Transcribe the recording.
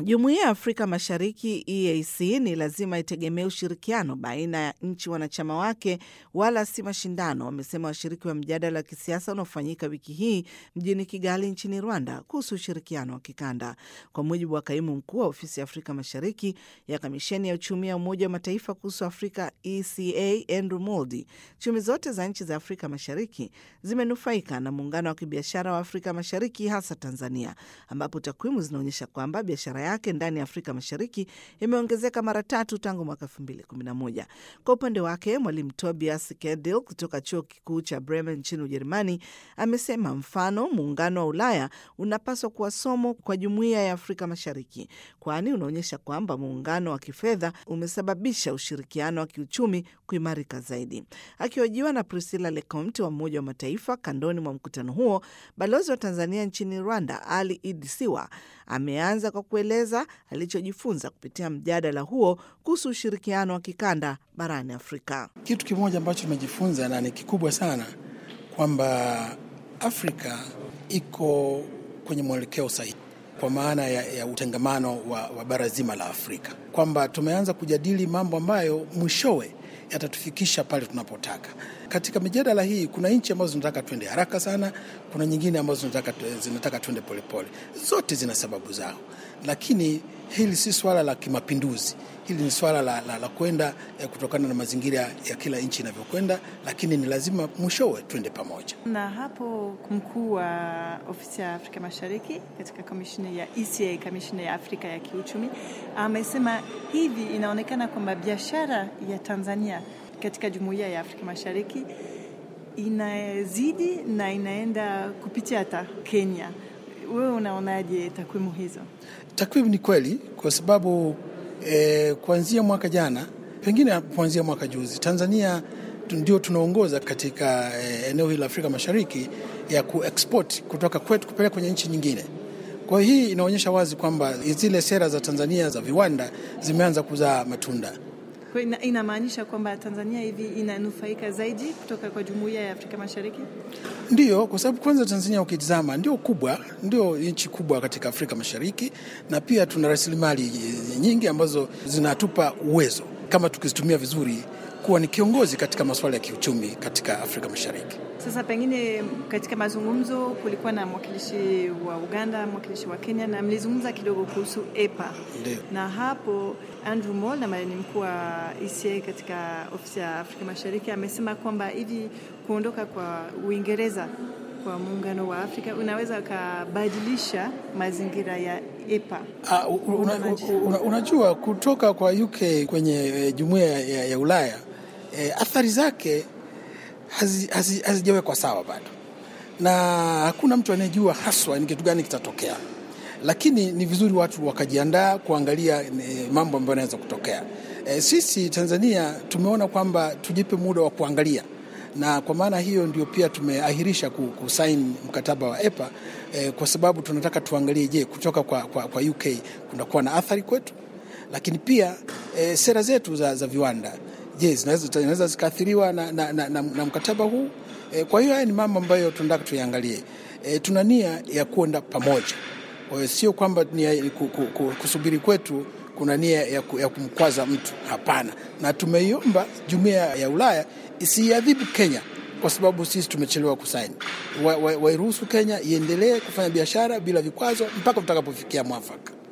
Jumuiya ya Afrika Mashariki EAC ni lazima itegemee ushirikiano baina ya nchi wanachama wake wala si mashindano, wamesema washiriki wa mjadala wa kisiasa unaofanyika wiki hii mjini Kigali nchini Rwanda kuhusu ushirikiano wa kikanda. Kwa mujibu wa kaimu mkuu wa ofisi ya Afrika Mashariki ya kamisheni ya uchumi ya Umoja wa Mataifa kuhusu Afrika ECA, Andrew Moldi, chumi zote za nchi za Afrika Mashariki zimenufaika na muungano wa kibiashara wa Afrika Mashariki, hasa Tanzania, ambapo takwimu zinaonyesha kwamba biashara yake ndani ya Afrika Mashariki imeongezeka mara tatu tangu mwaka 2011. Kwa upande wake, mwalimu Tobias Kedil kutoka chuo kikuu cha Bremen nchini Ujerumani amesema mfano muungano wa Ulaya unapaswa kuwa somo kwa jumuiya ya Afrika Mashariki, kwani unaonyesha kwamba muungano wa kifedha umesababisha ushirikiano wa kiuchumi kuimarika zaidi. Akihojiwa na Priscilla Lecomte wa Umoja wa Mataifa kandoni mwa mkutano huo, balozi wa Tanzania nchini Rwanda Ali Idi Siwa ameanza kwa kueleza alichojifunza kupitia mjadala huo kuhusu ushirikiano wa kikanda barani Afrika. Kitu kimoja ambacho tumejifunza na ni kikubwa sana, kwamba Afrika iko kwenye mwelekeo sahihi kwa maana ya, ya utengamano wa, wa bara zima la Afrika, kwamba tumeanza kujadili mambo ambayo mwishowe yatatufikisha pale tunapotaka. Katika mijadala hii kuna nchi ambazo zinataka twende haraka sana, kuna nyingine ambazo zinataka, zinataka twende polepole. Zote zina sababu zao, lakini hili si swala la kimapinduzi. Hili ni swala la, la, la kwenda eh, kutokana na mazingira ya kila nchi inavyokwenda, lakini ni lazima mwishowe twende pamoja. Na hapo mkuu wa ofisi ya Afrika Mashariki katika komishini ya ECA, kamishini ya Afrika ya kiuchumi, amesema hivi inaonekana kwamba biashara ya Tanzania katika jumuiya ya Afrika Mashariki inazidi na inaenda kupitia hata Kenya. Wewe unaonaje takwimu hizo? Takwimu ni kweli kwa sababu eh, kuanzia mwaka jana, pengine kuanzia mwaka juzi, Tanzania ndio tunaongoza katika eh, eneo hili la Afrika Mashariki ya kuexport kutoka kwetu kupeleka kwenye nchi nyingine. Kwa hiyo hii inaonyesha wazi kwamba zile sera za Tanzania za viwanda zimeanza kuzaa matunda. Inamaanisha kwamba Tanzania hivi inanufaika zaidi kutoka kwa jumuiya ya Afrika Mashariki? Ndiyo, kwa sababu kwanza Tanzania ukitizama ndio kubwa, ndio nchi kubwa katika Afrika Mashariki, na pia tuna rasilimali nyingi ambazo zinatupa uwezo kama tukizitumia vizuri kuwa ni kiongozi katika masuala ya kiuchumi katika Afrika Mashariki. Sasa pengine katika mazungumzo kulikuwa na mwakilishi wa Uganda, mwakilishi wa Kenya na mlizungumza kidogo kuhusu EPA. Ndiyo. Na hapo Andrew Moll ambaye ni mkuu wa ECA katika ofisi ya Afrika Mashariki amesema kwamba hivi kuondoka kwa Uingereza kwa muungano wa Afrika unaweza ukabadilisha mazingira ya EPA. Uh, una, una, unajua kutoka kwa UK kwenye eh, jumuiya ya, ya Ulaya eh, athari zake hazijawekwa hazi, sawa bado, na hakuna mtu anayejua haswa ni kitu gani kitatokea, lakini ni vizuri watu wakajiandaa kuangalia eh, mambo ambayo yanaweza kutokea. Eh, sisi Tanzania tumeona kwamba tujipe muda wa kuangalia na kwa maana hiyo ndio pia tumeahirisha kusaini mkataba wa EPA eh, kwa sababu tunataka tuangalie, je, kutoka kwa, kwa, kwa UK kunakuwa na athari kwetu, lakini pia eh, sera zetu za, za viwanda je, zinaweza zikaathiriwa na, na, na, na, na mkataba huu eh, kwa hiyo haya ni mambo ambayo tunataka tuiangalie. Eh, tuna nia ya kuenda pamoja, sio kwamba nia kusubiri kwetu kuna nia ya, ya kumkwaza mtu. Hapana, na tumeiomba jumuiya ya Ulaya isiadhibu Kenya kwa sababu sisi tumechelewa kusaini. Wairuhusu wa, wa Kenya iendelee kufanya biashara bila vikwazo mpaka tutakapofikia mwafaka.